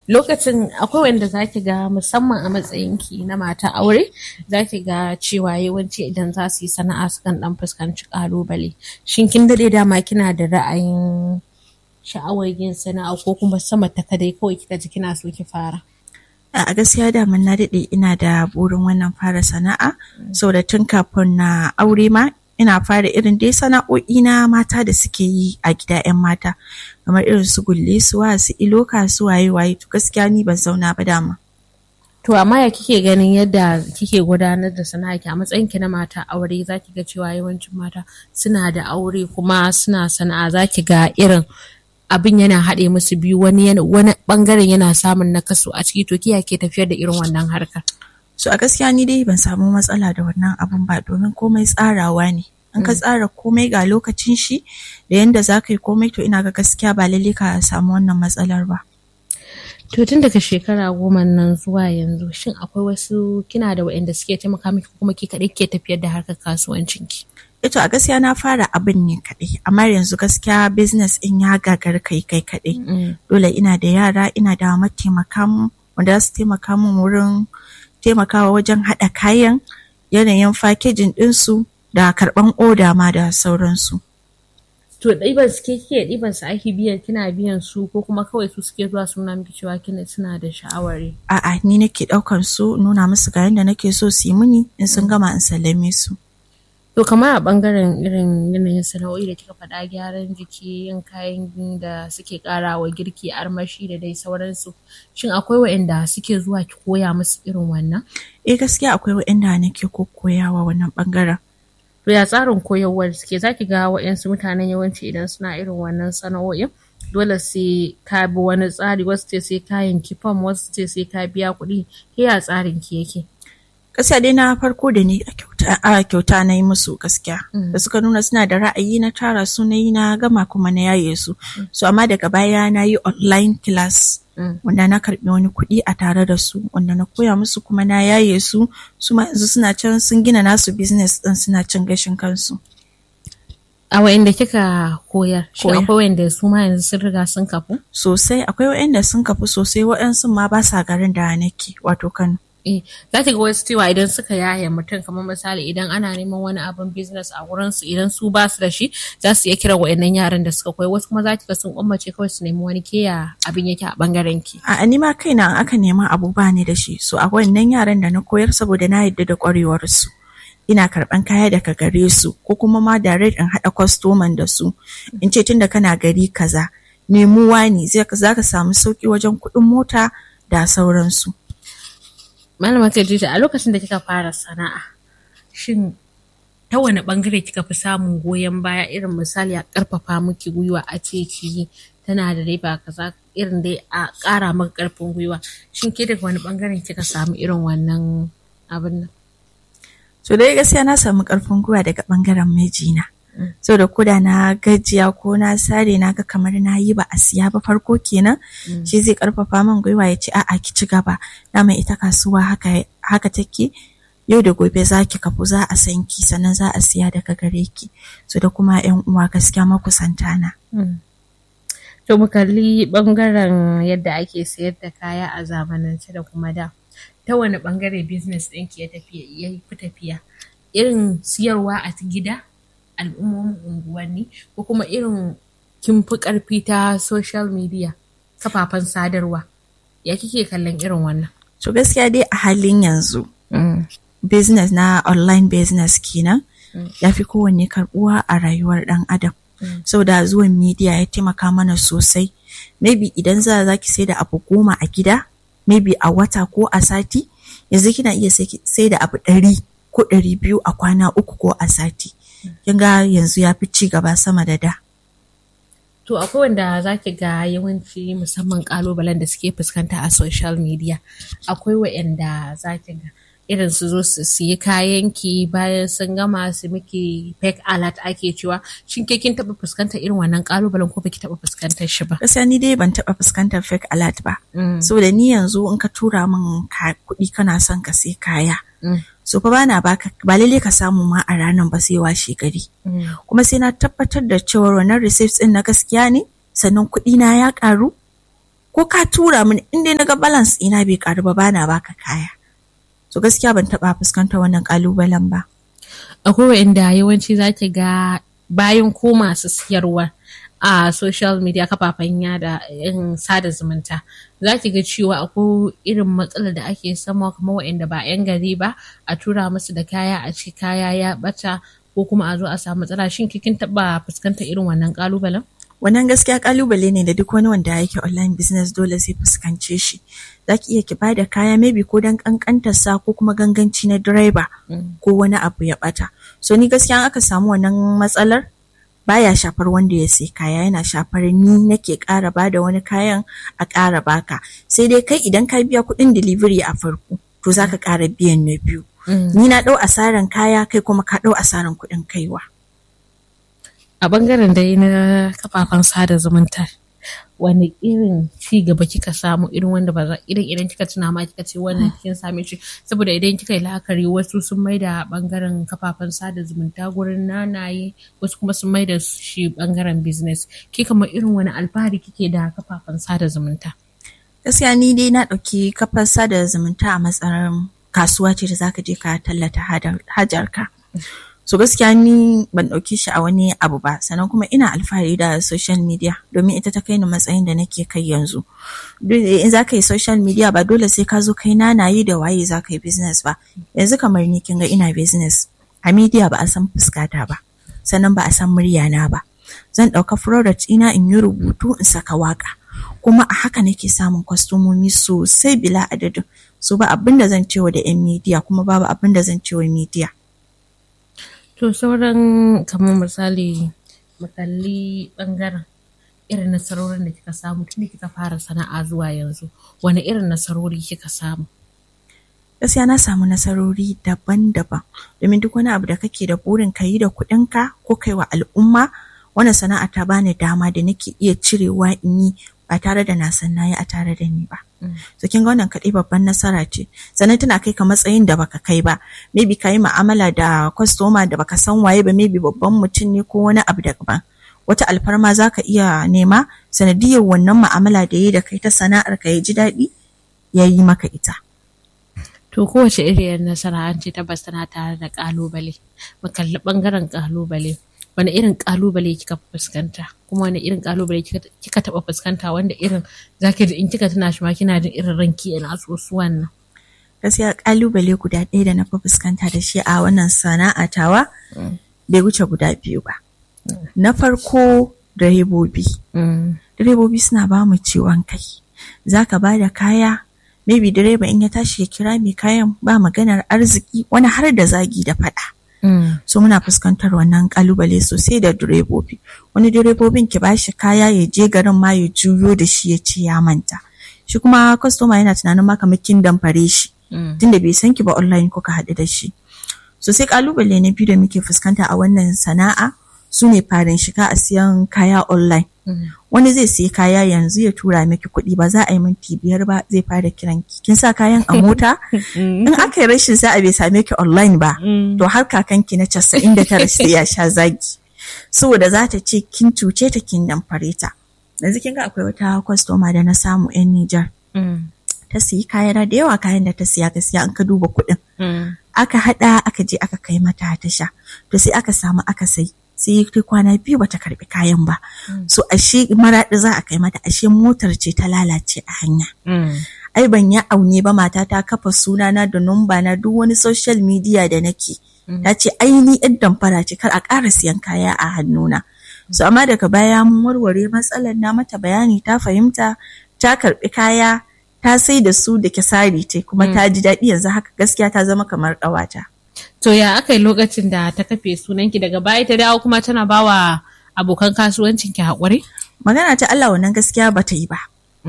lokacin akwai wanda zaki ga musamman a matsayinki na mata aure zaki ga cewa yawanci idan za su yi sana'a sukan dan fuskanci kalubale shin kin dade dama kina da ra'ayin sha'awar yin sana'a ko kuma sama ta kadai kawai kika ji kina so ki fara a gaskiya da na daɗe ina da burin wannan fara sana'a saboda tun kafin na aure ma ina fara irin dai sana'o'i na mata da suke yi a gida 'yan mata kamar irin su gulle su wa su iloka su waye waye to gaskiya ni ban zauna ba dama to amma ya kike ganin yadda kike gudanar da sana'a ki a matsayin ki na mata aure zaki ga cewa yawancin mata suna da aure kuma suna sana'a zaki ga irin abin yana haɗe musu biyu wani wani bangaren yana samun nakasu a ciki to kiya ke tafiyar da irin wannan harkar so a gaskiya ni dai ban samu matsala da wannan abun ba domin komai tsarawa ne in ka tsara komai ga lokacin shi da yanda za ka yi komai to ina ga gaskiya ba lalle ka samu wannan matsalar ba to tun daga shekara goma nan zuwa yanzu shin akwai wasu kina da waɗanda suke taimaka miki kuma ki kaɗai ke tafiyar da harkar kasuwancinki ito a gaskiya na fara abin ne kaɗai amma yanzu gaskiya business in ya gagar kai kai kaɗai dole ina da yara ina da mataimaka wanda za su taimaka min wurin taimakawa wajen haɗa kayan yanayin fakejin ɗinsu da karɓan oda ma da sauransu. To ɗiban su ke ɗiban su ake biyan kina biyan su ko kuma kawai su suke zuwa suna miki cewa kina suna da sha'awari. A'a ni nake ɗaukan su nuna musu ga yadda nake so su yi mini in sun gama in sallame su. To kamar a ɓangaren irin yanayin sana'o'i da kika faɗa gyaran jiki yin kayan da suke ƙara wa girki armashi da dai sauransu. Shin akwai waɗanda suke zuwa ki koya musu irin wannan? Eh gaskiya akwai waɗanda nake koyawa wannan ɓangaren. To ya tsarin koyarwar suke zaki ga waɗansu mutanen yawanci idan suna irin wannan sana'o'in dole sai ka bi wani tsari wasu ce sai kayan kifam wasu ce sai ka biya kuɗi ke ya tsarin ki yake. gaskiya dai na farko da ni a kyauta na yi musu gaskiya da suka nuna suna da ra'ayi na tara su na yi na gama kuma na yaye su so amma daga baya na yi online class wanda na karbi wani kuɗi a tare da su wanda na koya musu kuma na yaye su su ma yanzu suna can sun gina nasu business din suna cin gashin kansu a wa'inda kika koyar shi akwai wa'inda su ma yanzu sun riga sun kafu sosai akwai wa'inda sun kafu sosai waɗansu ma ba sa garin da nake wato kano Eh, za ki ga wasu cewa idan suka yaye mutum kamar misali idan ana neman wani abin business a wurin su idan su ba su da shi za su iya kira wa'annan yaran da suka koyi wasu kuma za ki ga sun ummace kawai su nemi wani keya abin yake a bangaren ki. A ni ma kaina aka nema abu ba ni da shi so a wannan yaran da na koyar saboda na yadda da kwarewar su. Ina karɓan kaya daga gare su ko kuma ma direct in haɗa kwastoman da su in ce tunda kana gari kaza nemuwa ne za ka samu sauki wajen kuɗin mota da sauransu. Malama Khadija a lokacin da kika fara sana'a shin ta wani bangare kika fi samun goyon baya irin misali a karfafa miki gwiwa a ce ki tana da riba kaza irin dai a ƙara maka karfin gwiwa shin ke daga wani bangaren kika samu irin wannan abin nan so dai gaskiya na samu karfin gwiwa daga bangaren mijina so da koda na gajiya ko na sare na ga kamar na yi ba a siya ba farko kenan shi zai karfafa min gwiwa ya ce a'a ki ci gaba na mai ita kasuwa haka haka take yau da gobe za ki kafu za a san ki sannan za a siya daga gare ki so da kuma yan uwa gaskiya makusanta na to mu kalli bangaren yadda ake sayar da kaya a zamanance da kuma da ta wani bangare business ɗinki ya tafiya ya fi tafiya irin siyarwa a gida al'ummomin unguwanni ko kuma irin kin fi ƙarfi ta social media kafafen sadarwa ya kike kallon irin wannan to gaskiya dai a halin yanzu business na online business kenan ya fi kowanne karbuwa a rayuwar dan adam saboda zuwan media ya taimaka mana sosai maybe idan za za ki sai da abu goma a gida maybe a wata ko a sati yanzu kina iya sai da abu ɗari ko ɗari biyu a kwana uku ko a sati kin ga yanzu ya fi ci gaba sama da da. To akwai wanda za ki ga yawanci musamman kalubalen da suke fuskanta a social media akwai wa'anda za ki ga irin su zo su siyi kayan ki bayan sun gama su miki fake alert ake cewa shin ke kin taba fuskantar irin wannan kalubalen ko baki taba fuskantar shi ba gaskiya ni dai ban taba fuskantar fake alert ba saboda ni yanzu in ka tura min kuɗi kana son ka sai kaya so fa bana baka ba lalle ka samu ma a ranar ba sai washe gari kuma sai na tabbatar da cewa wannan receipts din na gaskiya ne sannan kuɗi na ya karu ko ko ka tura mini in dai naga balance ina bai karu ba bana baka kaya so gaskiya ban taba fuskantar wannan kalubalen ba akwai wa'inda yawanci zaki ga bayan ko masu siyarwa a social media kafafen yada in sada zumunta za ki ga cewa akwai irin matsalar da ake sama kamar wa'inda ba 'yan gari ba a tura musu da kaya a ce kaya ya bata ko kuma a zo a samu matsala shin kin taba fuskantar irin wannan kalubalen wannan gaskiya kalubale ne da duk wani wanda yake online business dole sai fuskance shi za ki iya ki bada kaya maybe ko dan kankantar sa ko kuma ganganci na direba ko wani abu ya bata so ni gaskiya aka samu wannan matsalar baya shafar wanda ya sai kaya yana shafar ni nake ƙara bada wani kayan a ƙara baka sai dai kai idan ka biya kuɗin delivery a farko to zaka ƙara biyan na biyu ni na ɗau asaran kaya kai kuma ka ɗau asaran kuɗin kaiwa a bangaren dai na kafafen sada zumunta wani irin ci gaba kika samu irin wanda ba za irin idan kika tuna ma kika ce wannan kin same shi saboda idan kika yi la'akari wasu sun mai da bangaren kafafen sada zumunta gurin nanaye wasu kuma sun mai da shi bangaren business ki kamar irin wani alfahari kike da kafafen sada zumunta gaskiya ni dai na ɗauki kafar sada zumunta a matsayin kasuwa ce da zaka je ka tallata hajarka so gaskiya ni ban ɗauki shi a wani abu ba sannan kuma ina alfahari da social media domin ita ta kai ni matsayin da nake kai yanzu in za ka yi social media ba dole sai ka zo kai nanayi da waye za ka yi business ba yanzu kamar ni kin ga ina business a media ba a san fuskata ba sannan ba a san muryana ba zan ɗauka product ina in yi rubutu in saka waka kuma a haka nake samun kwastomomi sosai bila adadin so ba abin da zan cewa da 'yan media kuma babu abin da zan cewa media To sauran kamar misali makalli bangaren irin nasarorin da kika samu tun da kika fara sana'a zuwa yanzu wani irin nasarori kika samu? Gaskiya na samu nasarori daban-daban domin duk wani abu da kake da burin ka yi da kuɗinka ko kai wa al'umma wannan sana'a ta bani dama da nake iya cirewa in yi ba tare da na san nayi a tare da ni ba. So kin ga wannan kaɗai babban nasara ce. Sannan tana kai ka matsayin da baka kai ba. Maybe ka yi mu'amala da kwastoma da baka san waye ba maybe babban mutum ne ko wani abu daban. Wata alfarma za ka iya nema sanadiyar wannan mu'amala da yi da kai ta sana'ar ka ya ji daɗi ya yi maka ita. To kowace iriyar nasara an ce tabbas tana tare da ƙalubale. Mu kalli ɓangaren ƙalubale. wani irin kalubale kika fuskanta kuma wani irin kalubale kika taba fuskanta wanda irin zaki da in kika tuna shi ma kina jin irin ranki yana sosuwan nan gaskiya kalubale guda ɗaya da na fi fuskanta da shi a wannan sana'a tawa bai wuce guda biyu ba na farko direbobi direbobi suna ba mu ciwon kai zaka ba da kaya maybe direba in ya tashi ya kira mai kayan ba maganar arziki wani har da zagi da faɗa Mm. so muna fuskantar wannan kalubale sosai da direbobi wani direbobin ki bashi kaya ya je garin ma ya juyo da shi ya ce ya manta shi kuma kwastoma yana tunanin ma kamar kin damfare shi mm. tunda bai san ki ba online kuka haɗu da shi so sai kalubale na biyu da muke fuskanta a wannan sana'a su ne farin shiga a siyan kaya online Mm. wani zai siya kaya yanzu ya tura miki kuɗi ba za a yi minti biyar ba zai fara kiran ki kin sa kayan a mota in aka yi rashin sa'a bai same ki online ba to har kakanki na casa'in da tara sai ya sha zagi saboda za ta ce kin cuce ta kin damfare ta yanzu kin ga akwai wata kwastoma da na samu yan Nijar ta siyi kaya da yawa kayan da ta siya gaskiya an ka duba kuɗin aka haɗa aka je aka kai mata ta sha to sai aka samu aka sai sai kai kwana biyu bata karbi kayan ba so ashe maraɗi za a kai mata ashe motar ce ta lalace a hanya ai ban ya aune ba mata ta kafa sunana da numba na duk wani social media da nake ta ce ai ni yan damfara ce kar a ƙara siyan kaya a hannuna so amma daga baya mun warware matsalar na mata bayani ta fahimta ta karbi kaya ta sai da su da kisari ce kuma ta ji daɗi yanzu haka gaskiya ta zama kamar ƙawata. To ya aka yi lokacin da ta kafe sunanki daga baya ta dawo kuma tana bawa abokan kasuwancin ki haƙuri? Magana ta Allah wannan gaskiya ba ta yi ba.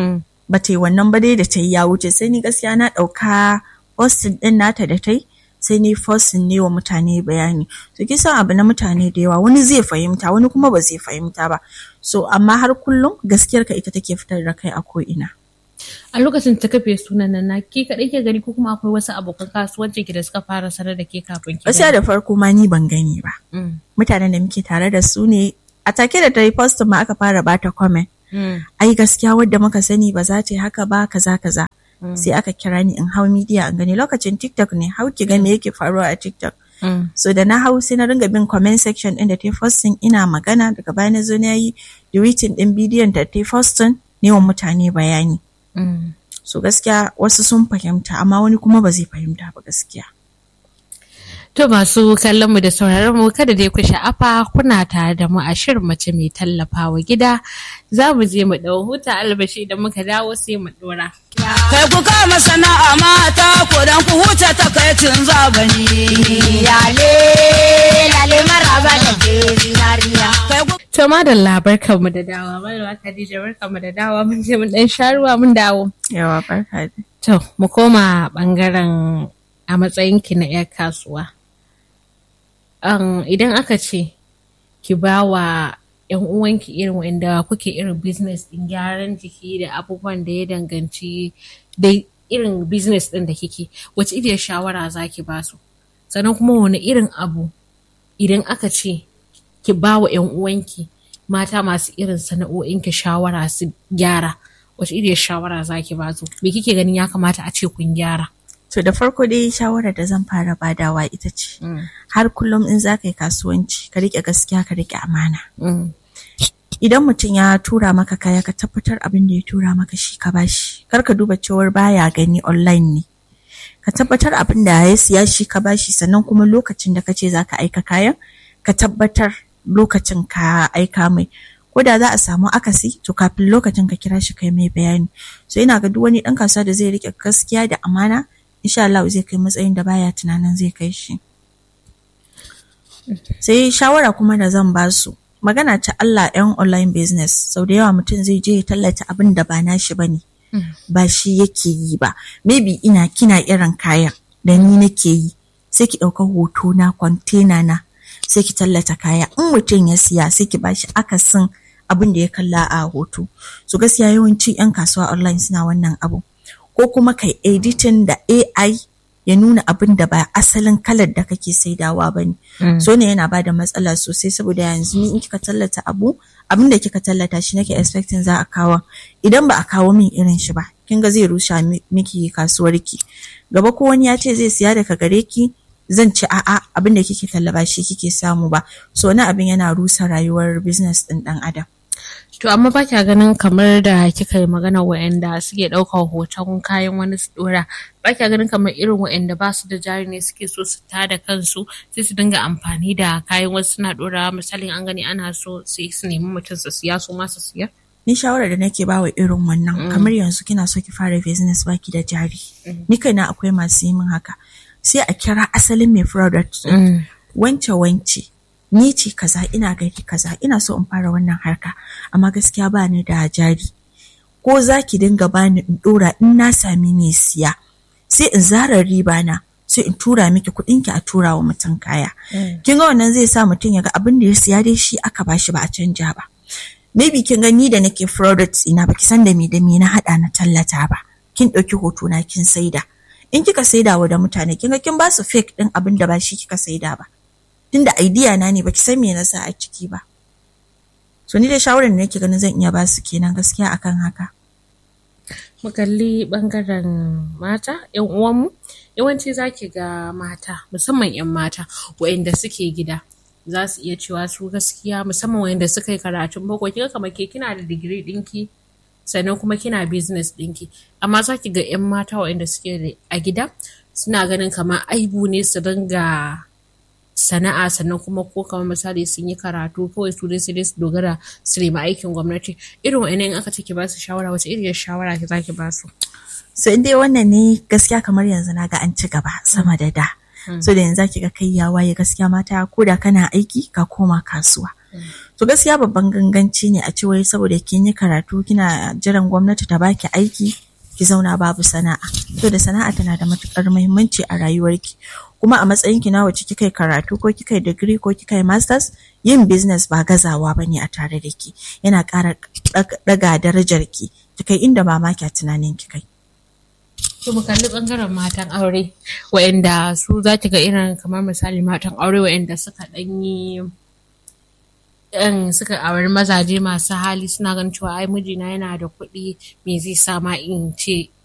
Ba ta yi wannan ba dai da ta yi ya wuce sai ni gaskiya na ɗauka postin ɗin nata da ta yi sai ni postin ne wa mutane bayani. To kisan abu na mutane da yawa wani zai fahimta wani kuma ba zai fahimta ba. So amma har kullum gaskiyar ka ita take fitar da kai a ko'ina. a lokacin ta kafe sunan nan na ke kaɗai ke gani ko kuma akwai wasu abokan kasuwancin ki da suka fara sanar da ke kafin ki Gaskiya da farko ma ni ban gani ba. Mutanen da muke tare da su ne a take da ta yi post ma aka fara bata comment ai gaskiya wadda muka sani ba za ta yi haka ba kaza kaza sai aka kira ni in hau media in gani lokacin tiktok ne hau ki ga me yake faruwa a tiktok so da na hau sai na ringa bin comment section din da ta posting ina magana daga baya na zo na yi deleting din bidiyon da ta posting ne wa mutane bayani so gaskiya wasu sun fahimta amma wani kuma ba zai fahimta ba gaskiya To masu kallon mu da sauraron mu kada dai ku sha'afa kuna tare da mu a shirin mace mai tallafawa gida za mu je mu dau huta albashi da muka dawo sai mu dora. Kai ku kama sana'a mata ko dan ku huta takaicin zabani. Lale lale maraba da ke zinariya. Kai ku To madalla barkan mu da dawa malama Khadija barkan mu da dawa mun je mun dan sharuwa mun dawo. yawa barka da To mu koma bangaren a matsayinki na 'yar kasuwa. Um, idan aka ce ki ba wa 'yan uwanki irin wanda kuke irin business din gyaran jiki da abubuwan da ya danganci da irin business din da kike wace iriyar shawara za ki ba su sannan kuma wani irin abu idan aka ce ki ba wa 'yan uwanki mata masu irin sana'o'inki shawara su gyara wace iriyar shawara za ki ba su me kike ganin ya kamata a ce kun gyara To da farko dai shawarar da zan fara badawa ita ce, har kullum in za ka yi kasuwanci ka riƙe gaskiya ka riƙe amana. Mm. Idan mutum ya tura maka kaya ka tabbatar abin da ya tura maka shi ka bashi. Kar ka duba cewar baya gani online ne. Ka tabbatar abin da ya siya shi ka bashi sannan kuma lokacin da ka ce za ka aika kayan ka tabbatar lokacin ka aika mai. Ko da za a samu akasi to kafin lokacin ka kira shi kai mai bayani. So ina ga duk wani ɗan kasuwa da zai riƙe gaskiya da amana insha Allah zai kai matsayin da baya tunanin zai kai shi. Sai shawara kuma da zan ba su magana ta Allah yan online business sau da yawa mutum zai je ya tallata abin da ba nashi ba ne ba shi yake yi ba maybe ina kina irin kayan da ni nake yi sai ki ɗauka hoto na kwantena na sai ki tallata kaya in mutum ya siya sai ki bashi akasin abin da ya kalla a hoto so gaskiya yawanci 'yan kasuwa online suna wannan abu ko kuma kai editing da AI ya nuna abin da ba asalin kalar da kake saidawa ba ne. So ne yana ba da matsala sosai saboda yanzu ni in kika tallata abu abin da kika tallata shi nake expecting za a kawo idan ba a kawo min irin shi ba kin ga zai rusha miki kasuwarki gaba ko wani ya ce zai siya daga gare ki zan ci a'a abin da kike tallaba shi kike samu ba so wani abin yana rusa rayuwar business din dan adam To amma ba kya ganin kamar da kika yi magana wa'anda suke ɗaukar hoton kayan wani su ɗora ba kya ganin kamar irin wa'anda ba su da jari ne suke so su tada kansu sai su dinga amfani da kayan wasu suna ɗora misalin an gani ana so sai su nemi mutum su siya su ma su siya. ni shawarar da nake bawa irin wannan kamar yanzu kina so ki fara business baki da jari ni kaina akwai masu yi min haka sai a kira asalin mai product wance wance ni ce kaza ina gari kaza ina so in fara wannan harka amma gaskiya ba ni da jari ko za ki dinga bani in dora in na sami mai siya sai in zara riba na sai in tura miki kuɗin ki a tura wa mutum kaya kin ga wannan zai sa mutum ya ga abin da ya siya dai shi aka bashi ba a canja ba maybe kin ga ni da nake products ina baki san da me da me na hada na tallata ba kin ɗauki hoto na kin saida in kika saida wa da mutane kin ga kin ba su fake din abin da ba shi kika saida ba tunda idea na ne baki san me na sa a ciki ba so ni da shawarar da nake ganin zan iya ba su kenan gaskiya akan haka mu kalli bangaren mata yan uwanmu yawanci zaki ga mata musamman yan mata waɗanda suke gida za su iya cewa su gaskiya musamman waɗanda suka yi karatun boko kika kamar ke kina da digiri ɗinki sannan kuma kina business ɗinki amma za ki ga 'yan mata waɗanda suke a gida suna ganin kamar aibu ne su dinga sana'a sannan kuma ko kamar misali sun yi karatu kawai su dai su dai su dogara su nemi aikin gwamnati irin wa'annan in aka ce ki ba su shawara wace iriyar shawara ki za ki ba su so in dai wannan ne gaskiya kamar yanzu na ga an ci gaba sama da da so da yanzu ki ga kai ya waye gaskiya mata ko da kana aiki ka koma kasuwa to gaskiya babban ganganci ne a ce wai saboda kin yi karatu kina jiran gwamnati ta baki aiki ki zauna babu sana'a to da sana'a tana da matukar muhimmanci a rayuwarki kuma a matsayin ki na wacce kika yi karatu ko kika yi digiri ko kika yi masters yin business ba gazawa bane a tare da ki yana ƙara daga darajar ki ki kai inda mamaki a tunanin ki kai To mu kalli bangaren matan aure waɗanda su za ki ga irin kamar misali matan aure waɗanda suka ɗan yi yan suka auri mazaje masu hali suna ganin cewa ai mijina yana da kuɗi me zai sa ma in ce